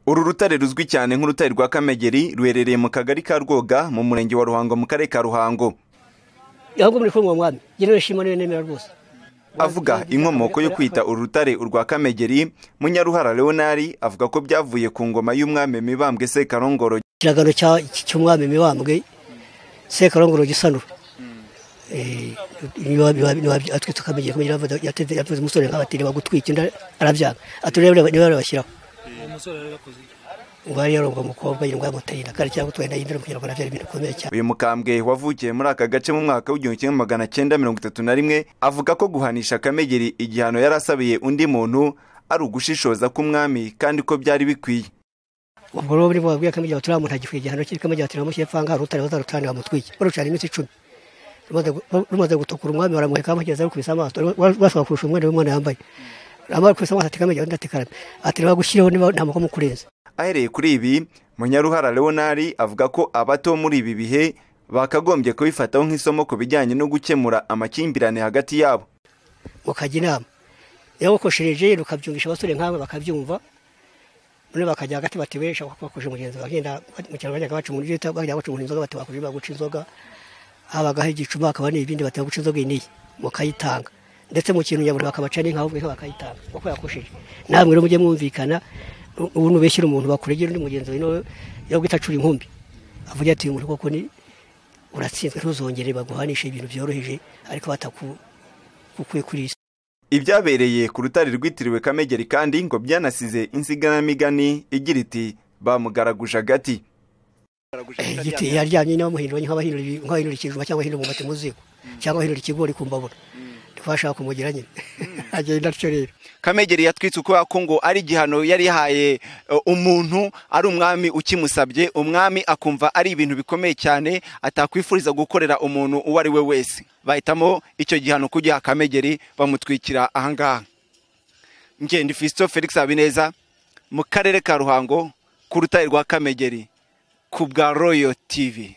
uru rutare ruzwi cyane nk'urutare rwa kamegeri ruherereye mu kagari ka rwoga mu murenge wa ruhango mu karere ka ruhango ahubwo muri kumva mwami njye nishimwe nemera rwose avuga inkomoko yo kwita uru rutare urwa kamegeri munyaruhara leonari avuga ko byavuye ku ngoma y'umwami mibambwe sekarongoro ikiragano cya- cy'umwami mibambwe sekarongoro gisanura Eh, niba- niba- niba- atwitse ukamenya kumenya yavuze- yateze- yavuze umusore nk'abatiri bagutwika inda arabyanga ati rero niba babashyiraho uwari yaronga umukobwa yirwa yamuteye inda kandi cyangwa utwaye inda y'indaro kugira ngo arabyara ibintu bikomeye cyane uyu mukambwe wavukiye muri aka gace mu mwaka w'igihumbi kimwe magana cyenda mirongo itatu na rimwe avuga ko guhanisha kamegeri igihano yari asabiye undi muntu ari ugushishoza k'umwami kandi ko byari bikwiye ubwo rero buri bwabwiye akamenya ati uriya muntu agikwiye igihano cye akamenya ati namushyire pfanga hari utari bazarutanira bamutwike barucana iminsi icumi Rumaze gu- rumaze gutukura umwami baramuheka bamugeze arukubise amaso basaba kurusha umwenda w'umwana yambaye amara kurusha amaso ati kamenya undi ati karame ati reba gushyiraho niba nta mukomu kurenza ahereye kuri ibi munyaruhara leonari avuga ko abato muri ibi bihe bakagombye kubifataho nk'isomo ku bijyanye no gukemura amakimbirane hagati yabo mukajya inama iyo mukoshereje rukabyumvisha abasore nkawe bakabyumva none bakajya hagati bati we shaka bakuje mugenzi wawe genda mu cyaro bajyaga baca umuntu bita bajya baca umuntu inzoga bati bakuje baguca inzoga habagaho igicuma hakaba n'ibindi bati baguca inzoga iyi n'iyi mukayitanga ndetse mu kintu nyabura bakabaca n'inka ahubwo inka bakayitanga kuko yakushije namwe rero mujye mwumvikana nu- ubu nubeshyira umuntu bakuregera undi mugenzi wawe nawe yo guhita acura inkumbi avuga ati uyu muntu koko ni uratsinzwe ntuzongere baguhanishe ibintu byoroheje ariko batakukuye kuri isi Ibyabereye ku rutare rwitiriwe Kamegeri kandi ngo byanasize insiganamigani igira iti bamugaraguje agati. igiti yaryamye n'abamuhinduranya nk'abahinura ikijumba cyangwa ahinura umwumbati mu ziko cyangwa ahinura ikigori ku mbabura ntibashaka kumugira nyine agenda atyo rero kamegeri yatwitse kubera ko ngo ari igihano yari yahaye eh, umuntu ari umwami ukimusabye umwami akumva ari ibintu bikomeye cyane atakwifuriza gukorera umuntu uwo ari we wese bahitamo icyo gihano kugiha kamegeri bamutwikira ahangaha ngende fisito felix habineza mu karere ka ruhango ku rutare rwa kamegeri ku bwa royo tivi